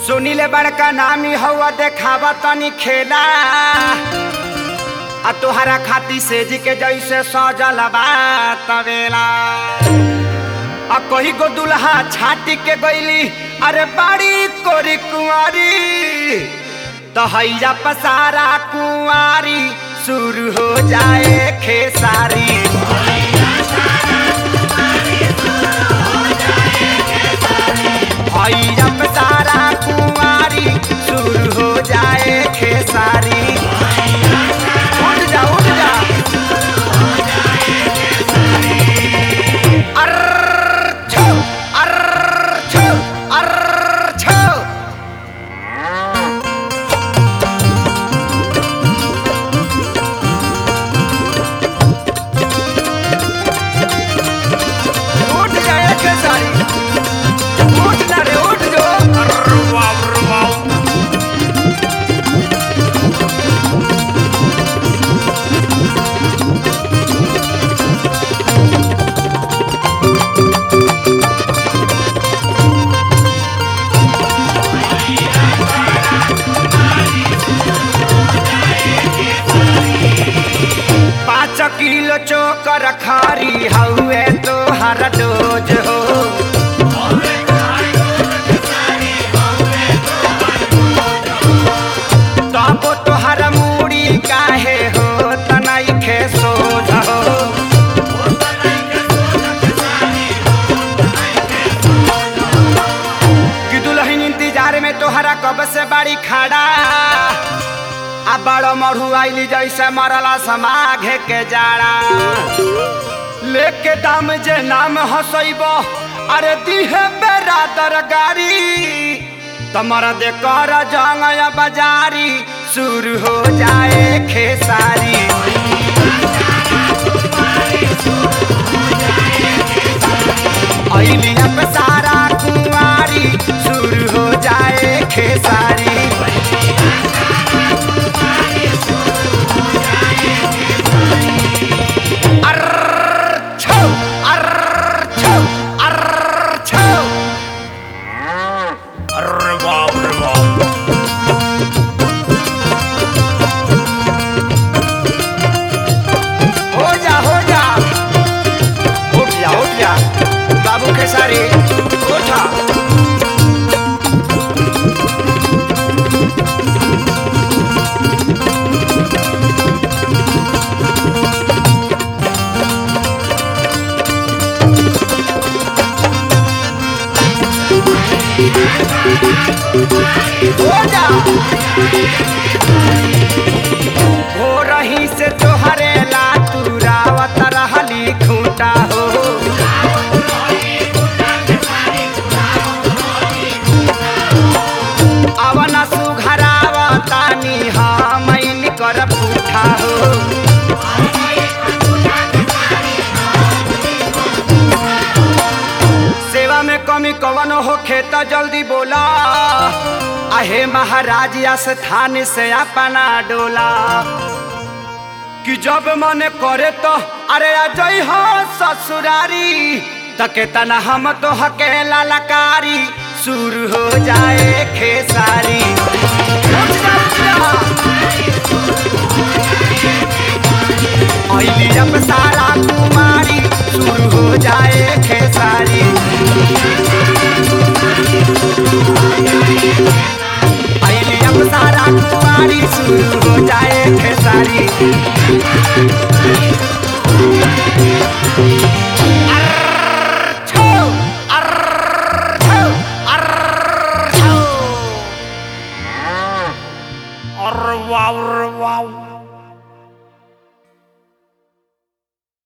सुनीले बड़का नामी हवा देखावा तनी खेला आ तोहरा खाती सेज के जैसे सजल बा तवेला आ कही गो दुल्हा छाटी के गईली अरे बाड़ी कोरी कुंवारी तो हैया पसारा कुंवारी शुरू हो जाए खेसारी हैया पसारा कुंवारी शुरू हो जाए खेसारी उठ जा उठ जा अर्र छो अर्र छो अर्र छो उठ जाए खेसारी उठ ना रे उठ जो अर्र वाव अर्र वाव पाँच किलो चोकर खारी हउए तो हर डोज हो तबो तोहर मूड़ी काहे हो तनाई खे सोझ हो कि दुल्हन इंतजार में तोहरा कब से बाड़ी खड़ा आ बड़ो मढ़ू आइली जैसे मरला समाघे के जाड़ा लेके दाम जे नाम हसैब अरे दिहे बेरादर गारी तमर दे कर जंगया बाजारी शुरू हो जाए खेसारी अइली अब सारा कुंवारी शुरू हो जाए खेसारी अर्र छो अर्र छो अर्र छो अर्र बाप रे बाप हो जा हो जा उठ जा उठ जा बाबू खेसारी उठा हो जा हो रही से तोहरे ला तुरावत रहली खूंटा हो अवन सुघरावतानी हमैन कर पूठा हो सेवा में कमी कवन हो खेता जल्दी बोला आहे महाराज स्थान से अपना डोला कि जब मन करे तो अरे अजय हो ससुरारी तके तना हम तो हकेला लकारी शुरू हो जाए खेसारी उठ जा, उठ जा। अइली अब सारा कुमारी शुरू हो जाए खेसारी अइली अब सारा कुमारी शुरू हो जाए खेसारी अर्र